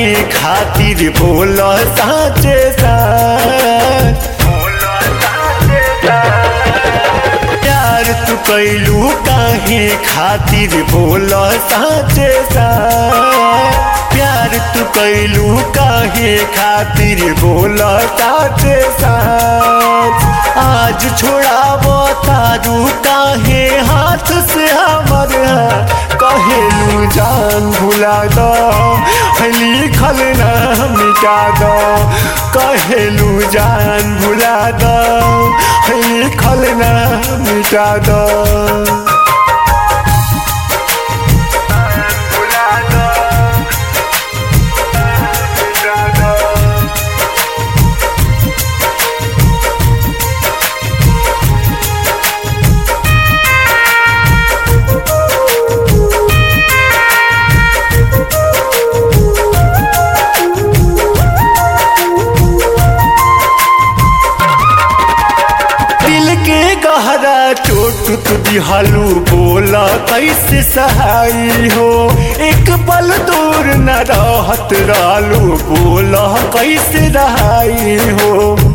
काहे खातिर बोल साचे साच प्यार तू कैलू काहे खातिर बोल साचे साच प्यार तू कैलू काहे खातिर बोल साचे साच आज छोड़ाबो तारू काहे हाथ से हमर कहेलू जान भुला दो लिखल ना मिटा दो कहेलू जान भुला दो लिखल ना मिटा दो भुला दो मिटा दो दिल के गहरा चोट तू दिहालू बोला कैसे सहाई हो एक पल दूर न रहत रालू बोला कैसे रहाई हो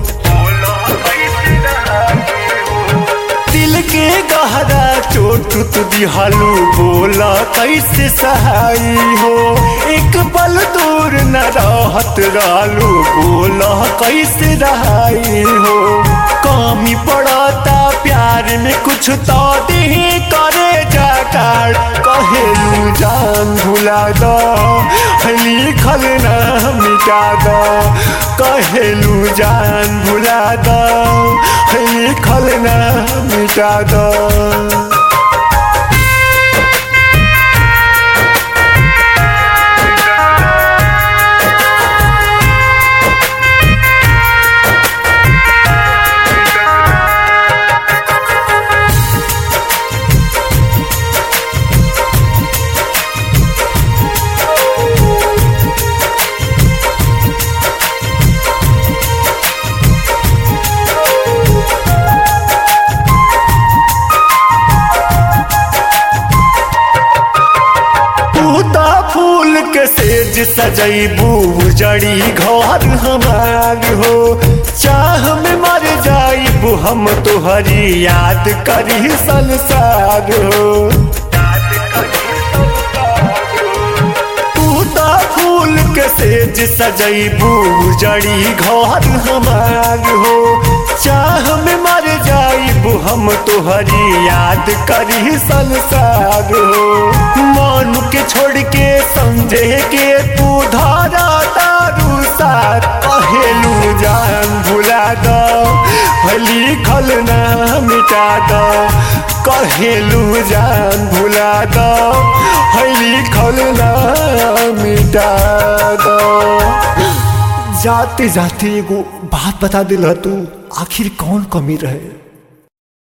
दिल के गहरा चोट तू दिहालू बोला कैसे सहाई हो एक पल दूर न रहत रालू बोला कैसे रहाई हो कमी पड़ता प्यार में कुछ तो दे करे जाकार कहेलू जान भुला दो लिखल ना मिटा दो कहेलू जान भुला दो लिखल ना मिटा दो तूता फूल के सेज सजैबू जड़ी घर हमार हो चाह में मर जाइबू हम तुहरी याद करी संसार हो तूता फूल के सेज सजैबू जड़ी घर हमार हो चाह में मर जाइबू हम तुहरी याद करी संसार हो मन के छोड़ के समझे के तू धारा तारू साथ कहेलू जान भुला दो लिखल ना मिटा दो कहेलू जान भुला दो लिखल ना मिटा दो जाते जाते एगो बात बता दिल तू आखिर कौन कमी रहे